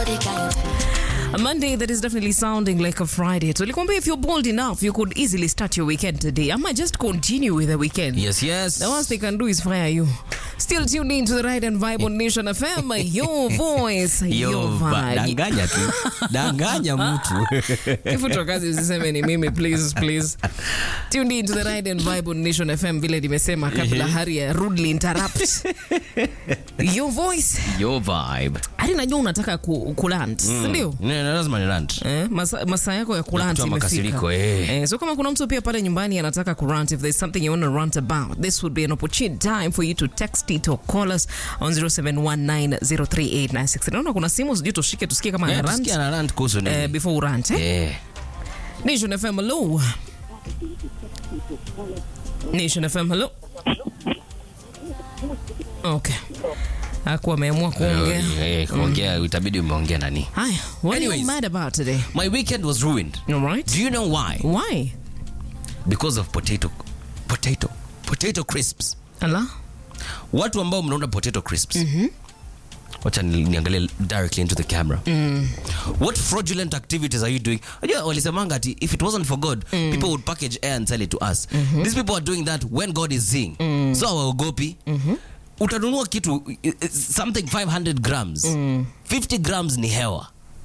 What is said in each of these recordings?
A Monday that is definitely sounding like a Friday. So, Likwambe, if you're bold enough, you could easily start your weekend today. I might just continue with the weekend. Yes, yes. The worst they can do is fire you. Still tuned in to the right and vibe on Nation FM. Your voice, your, Yo, va- vibe. danganya tu danganya mtu Kifutwa kazi usiseme ni mimi please please. Tuned in to the right and vibe on Nation FM vile nimesema kabla hari ya rudely interrupt. Your voice. yo vibe Hadi najua unataka ku, kuland, si ndio? Ne, na lazima ni rant Eh, masa, masaa yako ya kurant kutoa imefika. makasiriko, eh. Eh, so kama kuna mtu pia pale nyumbani anataka kurant if there's something you want to rant about this would be an opportune time for you to text it or call us on 0719038963 naona kuna simu sijui tushike tusikie kama Eh, ana rant tusikie ana rant kuhusu nini eh, before urant eh? Eh. Nation FM hello Nation FM hello okay akuwa ameamua kuongea Eh, kuongea itabidi umeongea nani haya what are you Anyways. mad about today my weekend was ruined all right do you know why why because of potato potato potato crisps ala watu ambao mnaunda potato crisps wacha ni- niangalie directly into the camera what fraudulent activities are you doing Unajua walisemanga ati if it wasn't for god people would package air and sell it to us these people are doing that when god is seeing so hawaogopi utanunua kitu i- i- something 500 grams 50 grams ni hewa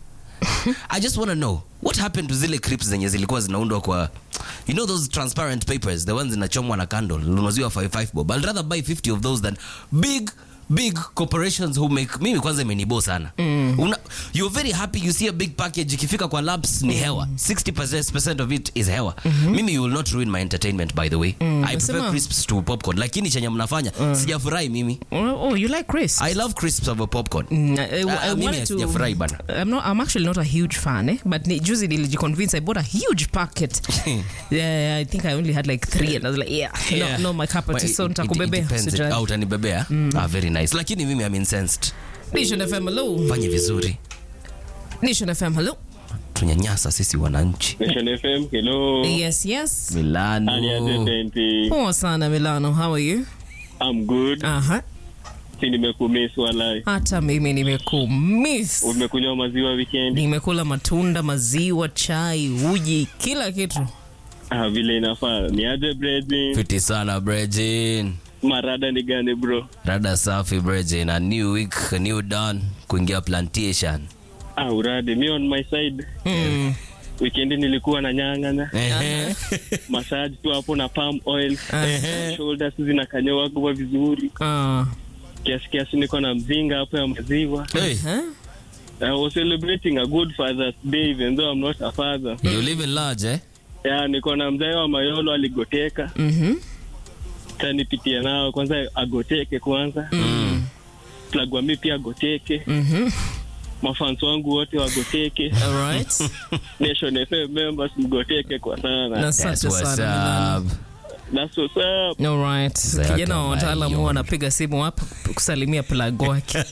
i just want to know what happened to zile crips zenye zilikuwa zinaundwa kwa you know those transparent papers the ones zinachomwa na candle unaziwa 55 bob i'd rather buy 50 of those than big big corporations who make mimi kwanza imenibo sana Una, you're very happy you see a big package ikifika kwa labs ni hewa 60% of it is hewa mimi you will not ruin my entertainment by the way i prefer Nasema- crisps to popcorn lakini chenye mnafanya sijafurahi mimi oh, oh you like Chris i love crisps over popcorn Mm, I- I- Ah, I mimi wanted to- sijafurahi bana. I'm not. I'm actually not a huge fan, eh? But ni- juzi nilijiconvince I bought a huge packet. yeah, I think I only had like three, and I was like, yeah, Yeah. no, no, my cup of tea. Well, So it- it- it nitakubebea. depends. Usijali. Ah, utanibebea ah, very nice lakini mimi am incensed Nation FM, hello. fanye vizuri Nation FM, hello. tunyanyasa sisi wananchi Nation FM, hello. Yes, yes. milano Aliaje Senti. Poa sana Milano, how are you? I'm good. Aha. Si nimekumiss walai. Hata mimi nimekumiss. Umekunywa maziwa weekend? Nimekula matunda, maziwa, chai, uji, kila kitu. Ah, vile inafaa. Ni aje Brejin? fiti sana brejin Marada ni gani bro? rada safi brejin a new week a new dawn kuingia plantation Ah, urade. Me on my side. Mm. Weekend nilikuwa na nyang'anya. Ehe. Massage tu hapo na palm oil. Ehe. Shoulders zinakanyoa kwa vizuri. Ah. Kiasi kiasi niko na mzinga hapo ya maziwa. Hey, Huh? I was celebrating a good Father's Day even though I'm not a father. you live in large eh Yeah, niko na mzee wa Mayolo aligoteka. Mhm. tanipitia nao kwanza agoteke kwanza mm. plagwa mi pia agoteke Mhm. mafans wangu wote wagoteke All right. nation fm members mgoteke kwa sana Na That's asante what's sana Milano. up. That's what's up. Alright. Zaka Kijana wa wataalamu Mayo. huwa anapiga simu hapa kusalimia plug wake.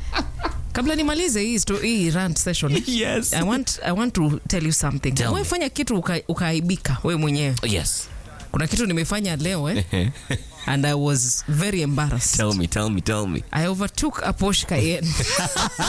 Kabla nimalize hii sto- hii rant session. Yes. I want I want to tell you something. Tell Wewe me. fanya kitu uka- ukaaibika wewe mwenyewe. yes Kuna kitu nimefanya leo eh and I was very embarrassed. tell me tell me tell me I overtook a Porsche Cayenne.